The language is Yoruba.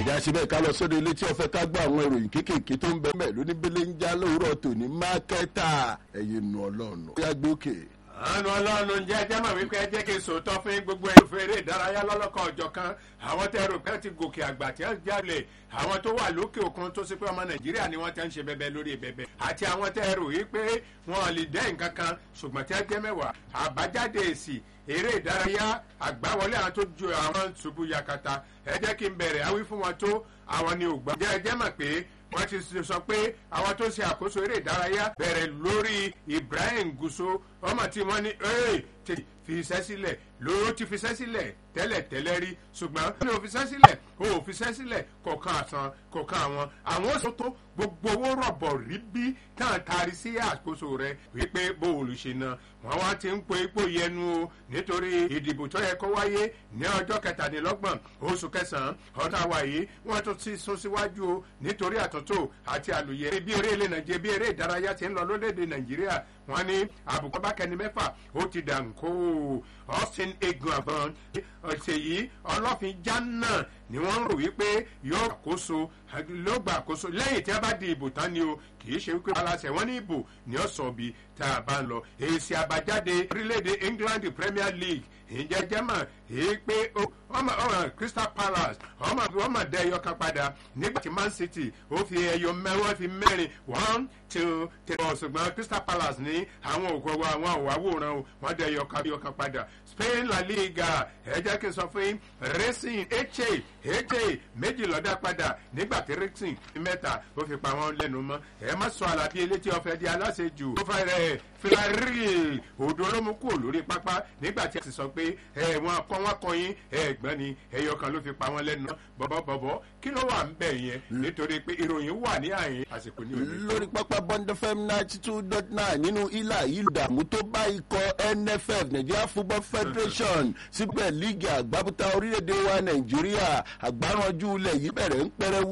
ẹ̀já ṣe bẹ́ẹ̀ ká lọ sóde ilé tí ọ̀fẹ́ ká gbọ́ àwọn ìròyìn kéékèèké tó ń bẹ mẹ́ lóníbélé ń já lówùrọ̀ tòní mákẹ́tà ẹ̀yìn nù ọlọ́run ó yá gbé òkè àánú ọlọ́run jẹ́ jẹ́ mọ̀ wípé ẹ jẹ́ kí n sòótọ́ fún gbogbo ẹ̀rọ fèrè ìdárayá lọ́lọ́kan ọ̀jọ̀ kan àwọn tẹ́ rò pé ti gòkè àgbà tí wọ́n jalè àwọn tó wà lókè òkun tó sì pé ọmọ nàìjíríà ni wọ́n ti ń ṣe bẹbẹ lórí bẹbẹ àti àwọn tẹ́ rò wípé wọn lè dẹ́ nǹkan kan ṣùgbọ́n tí wọ́n jẹ́ mẹ́wàá àbájáde èsì eré ìdárayá àgbáwọlé àwọn tó ju àwọn ṣubú yakata ẹ jẹ́ kí n bẹ̀rẹ̀ awí fún wọn tó àwọn ni ògbà jẹ́ ẹ jẹ́ mọ̀ pé wọ́n ti sọ pé àwọn tó ṣe àkóso eré ìdárayá bẹ̀rẹ̀ lórí ibrahim guso ọmọ tí wọ́n ní tètè fi iṣẹ́ sílẹ̀ lóró ti fi iṣẹ́ sílẹ̀ tẹ́lẹ̀ tẹ́lẹ̀ rí ṣùgbọ́n wọ́n ní o fi iṣẹ́ sílẹ̀ o ò fi iṣẹ́ sílẹ̀ kọ̀ọ̀kan àsan kọ̀ọ̀kan àwọn àwọn oṣù tó gbogbo owó rọ̀bọ̀ rí bí tán taari sí àkóso rẹ̀ wípé bóòlù ṣe na wọ́n wá ti ń po ipò yẹnu o nítorí ìdìbò tó yẹ kó wáyé ní ọjọ́ kẹtàdínlọ́gbọ̀n oṣù kẹsàn-án ọ̀tá wa yìí wọ́n tún ti sún síwájú o nítorí àtúntò àti àlùyẹ bí eré ilé nàìjíríà bí eré ìdárayá ti ń lọ lórílẹ̀‐èdè nàìjíríà wọ́n ní àbùkù bákẹ́ni mẹ́fà ó ti dà ń kó austin egun àgbọn ọ̀sẹ̀ yìí ọlọ́fin jánà ni wọ́n ń rò wípé yóò àkóso ló gba àkóso lẹ́yìn tí a bá di ìbò tán ni o kì í ṣe wípé aláṣẹ wọn ní ìbò ní ọ̀sán bí tá a bá ń lọ èsì àbájáde orílẹ̀-èdè england premier league ìjẹ́ jẹ́mọ̀ èyí pé ọmọ ọmọ crystal palace ọmọ ọmọ dẹ ẹyọ kan padà nígbà tí man city ó fi ẹyọ mẹ́wọ́n fi mẹ́rin one two three four ṣùgbọ́n crystal palace ní àwọn òkú ọwọ́ àwọn òwáwòrán o wọ́n dẹ ẹyọ kan ẹyọ kan padà spain la liga ẹ jẹ́ kí n sọ fún yín racing eche eche méjì lọ́dá padà nígbà tí racing mẹ́ta ó fi pa wọ́n lẹ́nu mọ́ ẹ má sọ àlàbí elétí ọ̀fẹ́ di aláṣejù ó fẹ́ rẹ̀ filari odò ló mú kúrò lórí pápá nígbà tí a ti sọ pé ẹ wọn kọ wọn kọ yín ẹgbọn ni ẹyọ kan ló fi pa wọn lẹnu bọbọbọbọ kí ló wà ń bẹ yẹn nítorí pé ìròyìn wà ní àyìn àsìkò ní òní. lórí pápá bond fm ninety two dot nine nínú ilà ìlú dààmú tó bá ikọ̀ nff nigeria football federation síbẹ̀ líìgì àgbábútà orílẹ̀-èdè wa nàìjíríà àgbáranjú ilẹ̀ yìí bẹ̀rẹ̀ ń pẹ́rẹ́wú